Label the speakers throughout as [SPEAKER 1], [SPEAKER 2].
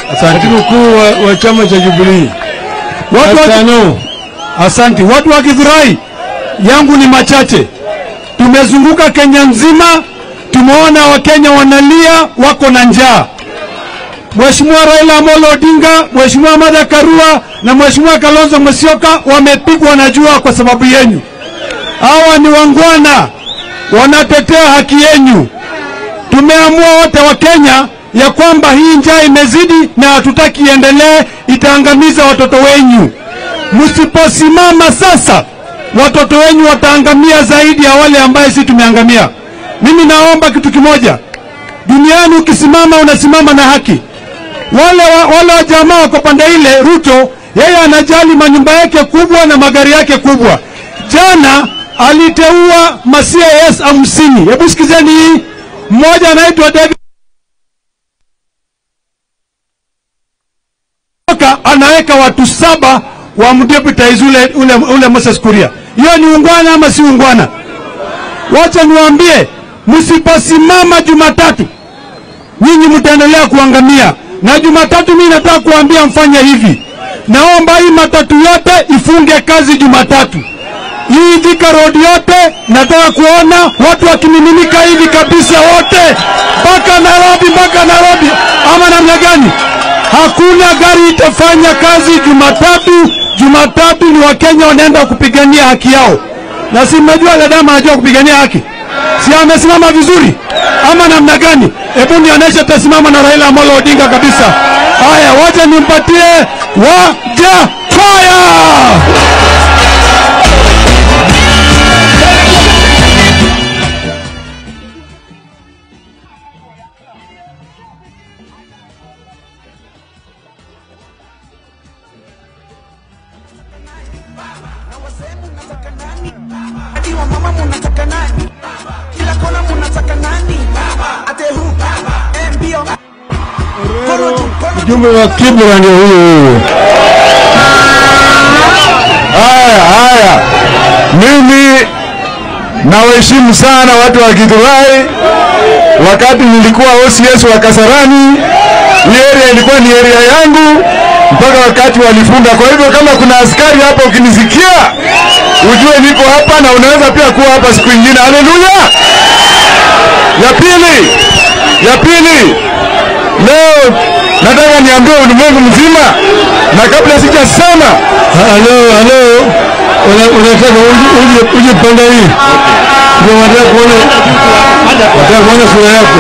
[SPEAKER 1] katibu mkuu wa, wa chama cha Jubilee.
[SPEAKER 2] Watu wa,
[SPEAKER 1] Asante.
[SPEAKER 2] asante. Watu wa Githurai yangu ni machache. Tumezunguka Kenya nzima, tumeona Wakenya wanalia, wako na njaa. Mheshimiwa Raila Amolo Odinga, Mheshimiwa Martha Karua na Mheshimiwa Kalonzo Musyoka wamepigwa na jua kwa sababu yenu. Hawa ni wangwana, wanatetea haki yenu. Tumeamua wote wa Kenya ya kwamba hii njaa imezidi na hatutaki iendelee, itaangamiza watoto wenyu. Msiposimama sasa, watoto wenyu wataangamia zaidi ya wale ambaye sisi tumeangamia. Mimi naomba kitu kimoja, duniani ukisimama unasimama na haki. Wale wa, wale wa jamaa wako pande ile, Ruto yeye anajali manyumba yake kubwa na magari yake kubwa. Jana aliteua ma CAS hamsini. Hebu sikizeni hii, mmoja anaitwa David Oka anaweka watu saba wa mdeputize ule, ule, ule Moses Kuria. Hiyo ni ungwana ama si ungwana? Wacha niwaambie, msiposimama Jumatatu nyinyi mtaendelea kuangamia. Na Jumatatu mimi nataka kuambia mfanye hivi, naomba hii matatu yote ifunge kazi Jumatatu. Hii Thika Road yote nataka kuona watu wakimiminika hivi kabisa, wote mpaka Nairobi, mpaka Nairobi, ama namna gani? Hakuna gari itafanya kazi Jumatatu. Jumatatu ni Wakenya wanaenda kupigania haki yao, na si mmejua Ledama anajua kupigania haki, si amesimama vizuri ama namna gani? Hebu nionyeshe tasimama na Raila Amolo Odinga kabisa. Haya, wacha nimpatie waja fire.
[SPEAKER 3] Hadi wa mama munataka nani? Kila kona munataka nani? Ate hu eh, mbio Kono juu, kono juu.
[SPEAKER 1] Mjumbe wa Kibra ndio huyo huyo.
[SPEAKER 4] Haya, haya, mimi nawaheshimu sana watu wa Githurai. Wakati nilikuwa OCS wa Kasarani, hii area ilikuwa ni area yangu mpaka wakati walifunga. Kwa hivyo kama kuna askari hapa ukinisikia, ujue niko hapa na unaweza pia kuwa hapa siku ingine. Haleluya! Ya pili, ya pili, leo nataka niambie ulimwengu mzima, na kabla sijasema
[SPEAKER 1] Halo, halo. Una- Unataka uje uje uje pande hii. Ndio wanataka kuona wanataka kuona sura yako.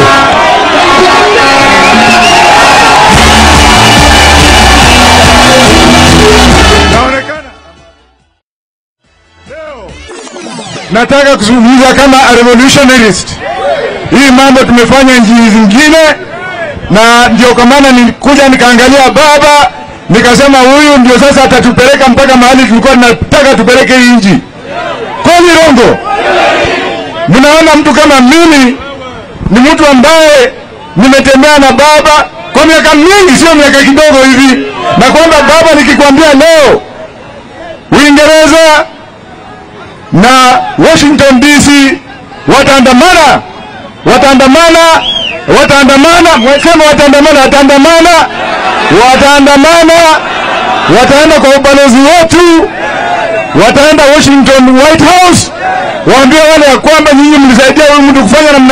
[SPEAKER 4] nataka kuzungumza kama a revolutionarist. Hii mambo tumefanya nchi zingine, na ndio kwa maana nilikuja nikaangalia baba, nikasema huyu ndio sasa atatupeleka mpaka mahali tulikuwa tunataka tupeleke hii nchi. Kweli Rongo? Mnaona mtu kama mimi ni mtu ambaye nimetembea na baba kwa miaka mingi, sio miaka kidogo hivi, na kwamba baba, nikikwambia leo Uingereza na Washington DC wataandamana, wataandamana, wataandamana, sema wataandamana, wataandamana, wataandamana, wataenda kwa ubalozi wetu, wataenda Washington White House, waambie wale ya kwamba nyinyi mlisaidia huyu mtu kufanya namna